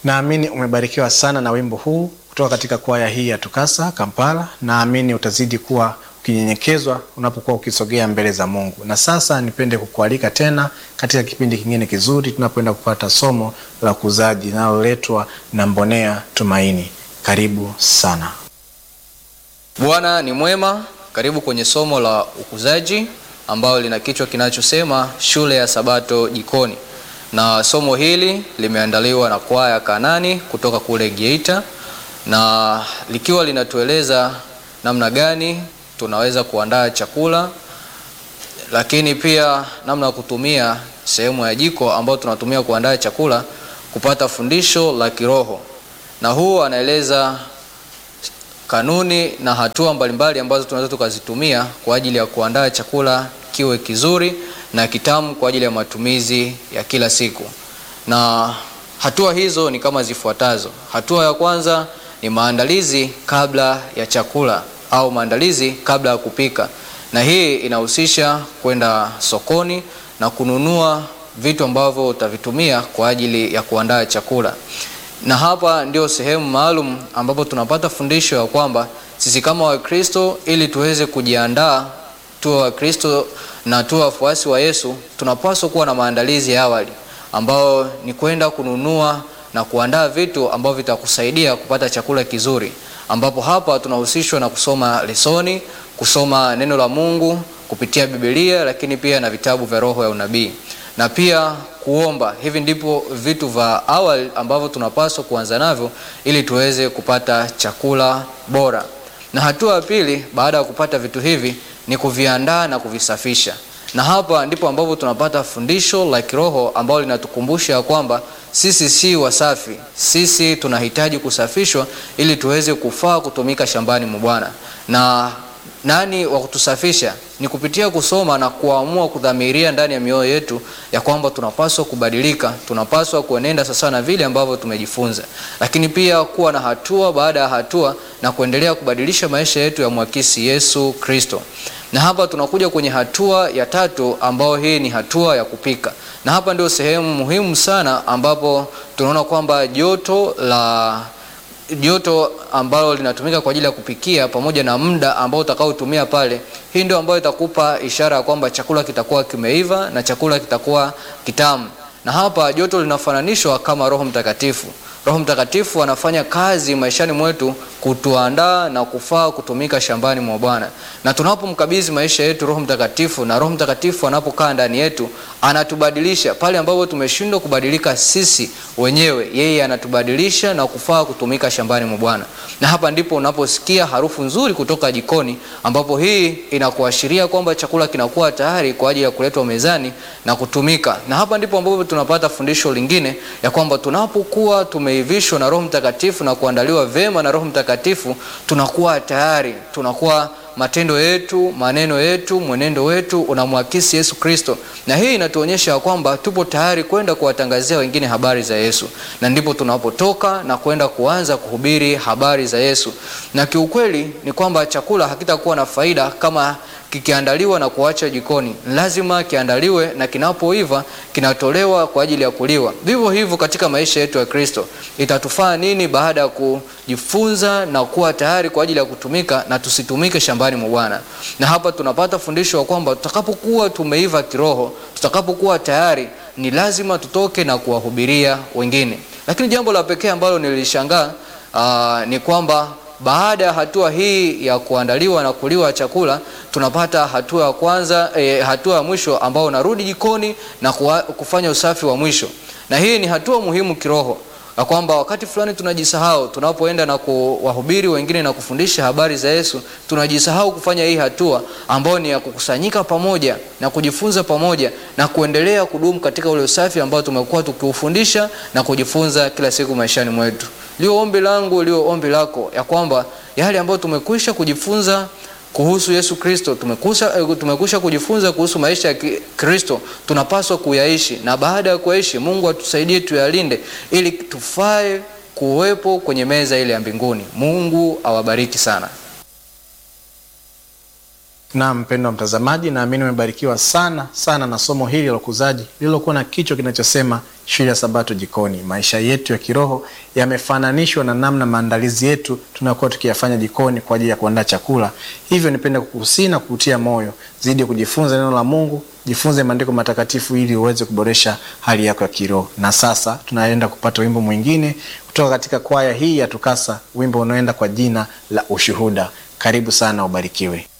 Naamini umebarikiwa sana na wimbo huu kutoka katika kwaya hii ya Tukasa Kampala. Naamini utazidi kuwa ukinyenyekezwa unapokuwa ukisogea mbele za Mungu. Na sasa nipende kukualika tena katika kipindi kingine kizuri tunapoenda kupata somo la ukuzaji linaloletwa na Mbonea Tumaini. Karibu sana. Bwana ni mwema. Karibu kwenye somo la ukuzaji ambalo lina kichwa kinachosema shule ya Sabato jikoni, na somo hili limeandaliwa na kwaya Kanani kutoka kule Geita, na likiwa linatueleza namna gani tunaweza kuandaa chakula, lakini pia namna ya kutumia sehemu ya jiko ambayo tunatumia kuandaa chakula kupata fundisho la kiroho, na huu anaeleza kanuni na hatua mbalimbali ambazo tunaweza tukazitumia kwa ajili ya kuandaa chakula kiwe kizuri na kitamu kwa ajili ya matumizi ya kila siku. Na hatua hizo ni kama zifuatazo. Hatua ya kwanza ni maandalizi kabla ya chakula au maandalizi kabla ya kupika, na hii inahusisha kwenda sokoni na kununua vitu ambavyo utavitumia kwa ajili ya kuandaa chakula na hapa ndio sehemu maalum ambapo tunapata fundisho ya kwamba sisi kama Wakristo, ili tuweze kujiandaa tuwe Wakristo na tuwe wafuasi wa Yesu, tunapaswa kuwa na maandalizi ya awali ambao ni kwenda kununua na kuandaa vitu ambavyo vitakusaidia kupata chakula kizuri, ambapo hapa tunahusishwa na kusoma lesoni, kusoma neno la Mungu kupitia Biblia, lakini pia na vitabu vya roho ya unabii na pia kuomba. Hivi ndipo vitu vya awali ambavyo tunapaswa kuanza navyo ili tuweze kupata chakula bora. Na hatua ya pili baada ya kupata vitu hivi ni kuviandaa na kuvisafisha, na hapa ndipo ambapo tunapata fundisho la kiroho ambalo linatukumbusha kwamba sisi si wasafi, sisi tunahitaji kusafishwa ili tuweze kufaa kutumika shambani mwa Bwana. Na nani wa kutusafisha? Ni kupitia kusoma na kuamua kudhamiria ndani ya mioyo yetu ya kwamba tunapaswa kubadilika, tunapaswa kuenenda sasa na vile ambavyo tumejifunza, lakini pia kuwa na hatua baada ya hatua na kuendelea kubadilisha maisha yetu ya mwakisi Yesu Kristo. Na hapa tunakuja kwenye hatua ya tatu, ambayo hii ni hatua ya kupika, na hapa ndio sehemu muhimu sana ambapo tunaona kwamba joto la joto ambalo linatumika kwa ajili ya kupikia pamoja na muda ambao utakaotumia pale, hii ndio ambayo itakupa ishara ya kwamba chakula kitakuwa kimeiva na chakula kitakuwa kitamu. Na hapa joto linafananishwa kama Roho Mtakatifu. Roho Mtakatifu anafanya kazi maishani mwetu kutuandaa na kufaa kutumika shambani mwa Bwana. Na tunapomkabidhi maisha yetu Roho Mtakatifu, na Roho Mtakatifu anapokaa ndani yetu, anatubadilisha pale ambapo tumeshindwa kubadilika sisi wenyewe, yeye anatubadilisha na kufaa kutumika shambani mwa Bwana. Na hapa ndipo unaposikia harufu nzuri kutoka jikoni, ambapo hii inakuashiria kwamba chakula kinakuwa tayari kwa ajili ya kuletwa mezani na kutumika. Na hapa ndipo ambapo tunapata fundisho lingine ya kwamba tunapokuwa tumeivishwa na Roho Mtakatifu na kuandaliwa vema na Roho Mtakatifu, tunakuwa tayari, tunakuwa matendo yetu, maneno yetu, mwenendo wetu unamwakisi Yesu Kristo, na hii inatuonyesha kwamba tupo tayari kwenda kuwatangazia wengine habari za Yesu, na ndipo tunapotoka na kwenda kuanza kuhubiri habari za Yesu. Na kiukweli ni kwamba chakula hakitakuwa na faida kama kikiandaliwa na kuacha jikoni. Lazima kiandaliwe na kinapoiva kinatolewa kwa ajili ya kuliwa. Vivyo hivyo katika maisha yetu ya Kristo, itatufaa nini baada ya kujifunza na kuwa tayari kwa ajili ya kutumika na tusitumike shambani mwa Bwana? Na hapa tunapata fundisho wa kwamba tutakapokuwa tumeiva kiroho, tutakapokuwa tayari, ni lazima tutoke na kuwahubiria wengine. Lakini jambo la pekee ambalo nilishangaa uh, ni kwamba baada ya hatua hii ya kuandaliwa na kuliwa chakula tunapata hatua ya kwanza eh, hatua ya mwisho ambao unarudi jikoni na kuwa, kufanya usafi wa mwisho, na hii ni hatua muhimu kiroho na kwamba wakati fulani tunajisahau tunapoenda na kuwahubiri wengine na kufundisha habari za Yesu, tunajisahau kufanya hii hatua ambayo ni ya kukusanyika pamoja na kujifunza pamoja na kuendelea kudumu katika ule usafi ambao tumekuwa tukiufundisha na kujifunza kila siku maishani mwetu. Lio ombi langu, lio ombi lako ya kwamba yale ambayo tumekwisha kujifunza kuhusu Yesu Kristo, tumekusha, tumekusha kujifunza kuhusu maisha ya Kristo, tunapaswa kuyaishi, na baada ya kuyaishi, Mungu atusaidie tuyalinde, ili tufae kuwepo kwenye meza ile ya mbinguni. Mungu awabariki sana. Na mpendwa mtazamaji, naamini umebarikiwa sana sana na somo hili la ukuzaji lililokuwa na kichwa kinachosema shule ya Sabato jikoni. Maisha yetu ya kiroho yamefananishwa na namna maandalizi yetu tunakuwa tukiyafanya jikoni kwa ajili ya kuandaa chakula. Hivyo nipende kukuhusia na kukutia moyo zidi ya kujifunza neno la Mungu, jifunze maandiko matakatifu ili uweze kuboresha hali yako ya kiroho. Na sasa tunaenda kupata wimbo mwingine kutoka katika kwaya hii ya Tukasa, wimbo unaoenda kwa jina la Ushuhuda. Karibu sana, ubarikiwe.